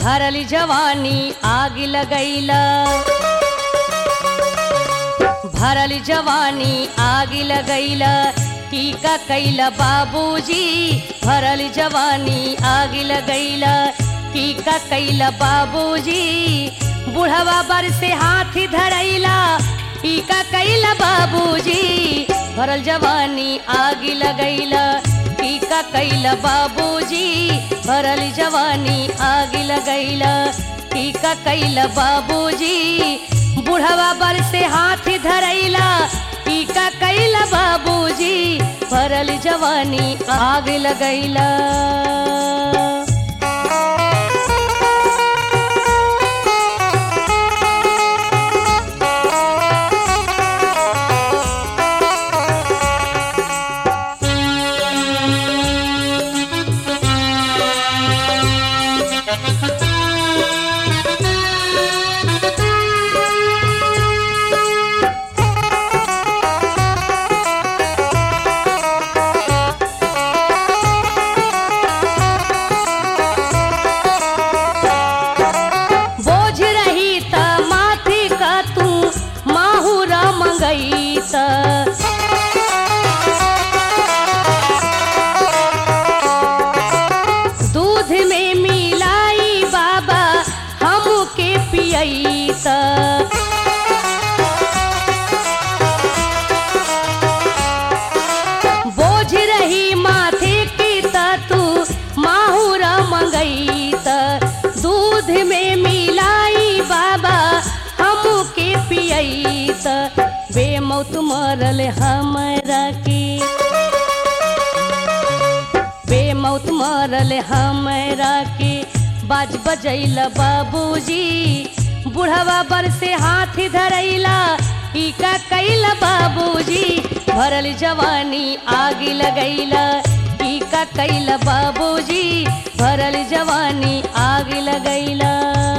भरली जवानी आग लगैला भरल जवानी आग लगैला टीका कैला बाबूजी भरल जवानी आग लगैला टीका कैला बाबूजी बुढ़वा बर से हाथ धरैला टीका कैला बाबूजी भरल जवानी आग लगैला टीका कैला बाबूजी भरल जवानी आग लगैला टीका कैला बाबूजी बुढ़वा बर से हाथ धरैला टीका कैला बाबूजी भरल जवानी आग लगैला बोझ रही त माथे का तू माहुरा मंगई त दूध में मिलाई बाबा हमके पियई त बोझ रही माथे की त तू माहुरा मंगई त दूध में मिलाई बाबा हमके पियई त बेमौत मरल हमरा के बेमौत मरल हमरा के बाज बजैल बाबूजी बुढ़वा बर से हाथ धरैला टीका कैल बाबूजी भरल जवानी आग लगैला टीका कैल बाबूजी भरल जवानी आग लगैला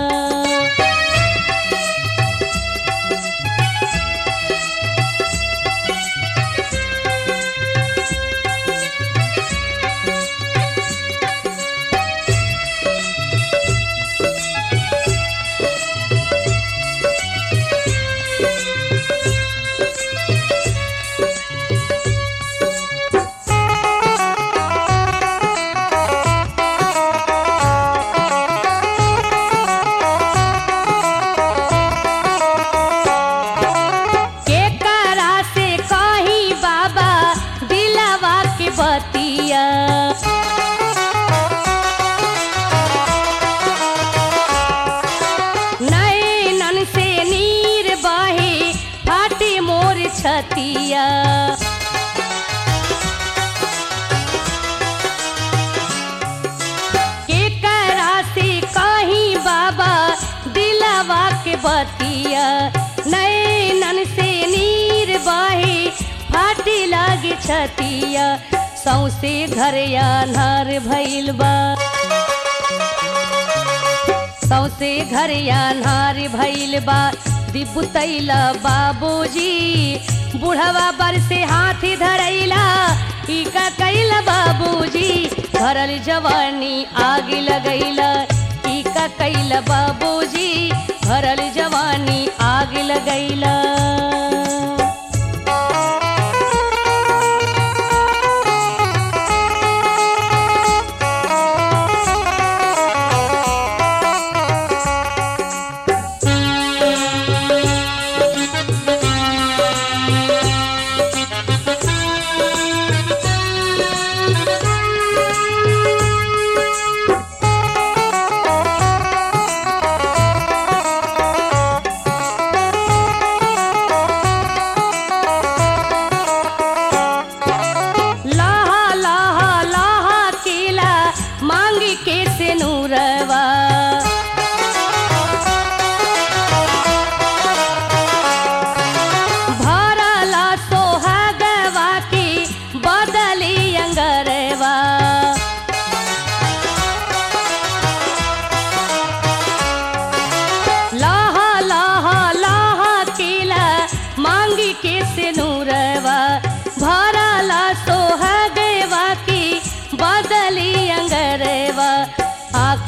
के करा से कहीं बाबा दिलावा के बतिया नैनन से नीर बहे फाटे मोर छतिया के करा से कहीं बाबा दिलावा के बतिया नैनन से नीर बहे फाटे लागे छतिया सौसे घर आन्हार भइल बा सौसे घर आन्हार भइल बा दिबुतैला बाबूजी बुढ़वा बर से हाथ धरैला टीका कैला बाबूजी भरल जवानी आग लगैला टीका कैला बाबूजी भरल जवानी आग लगैला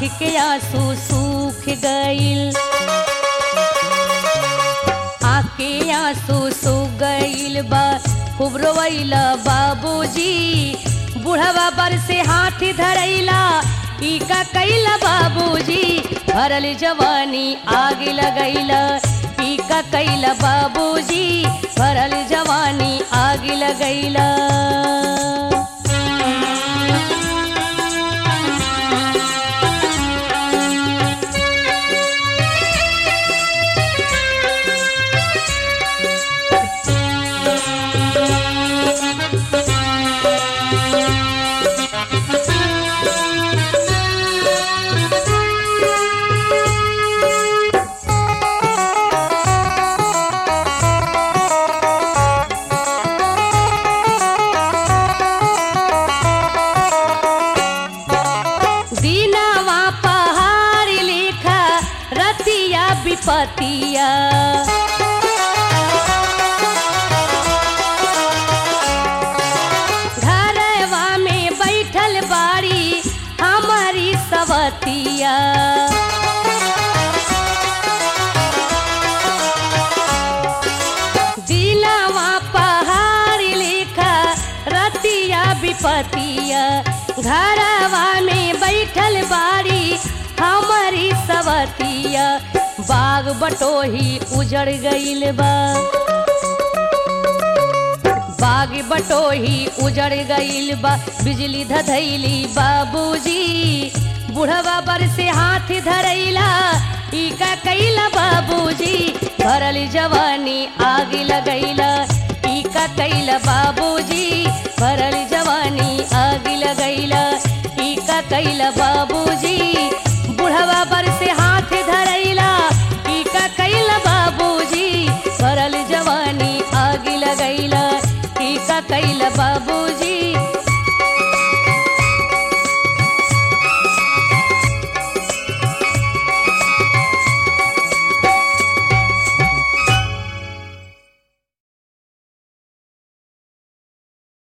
के आंसू सूख गईल आके आंसू सूख गईल बा खूब रोवैला बाबूजी बुढ़वा बर से हाथ धरैला ई का कैला बाबूजी भरल जवानी आग लगैला ई का कैला बाबूजी भरल जवानी आग लगैला दीनावा पहाड़ लिखा रतिया विपतिया घरवा में बैठल बाड़ी हमारी सवतिया दिलावा पहाड़ लिखा रतिया विपतिया घरवा में बैठल बाड़ी हमारी सवतिया बाग बटोही उजड़ गईल बा बाग बटोही उजड़ गईल बा बिजली धधैली बाबूजी बुढ़वा बर से हाथ धरैला ई का कैला बाबूजी भरल जवानी आग लगैला ई का कैला बाबूजी भरल जवानी आग लगैला ई का कैला बाबूजी बुढ़वा बर से हाथ धरैला ई का कैला बाबूजी भरल जवानी आग लगैला ई का कैला बाबूजी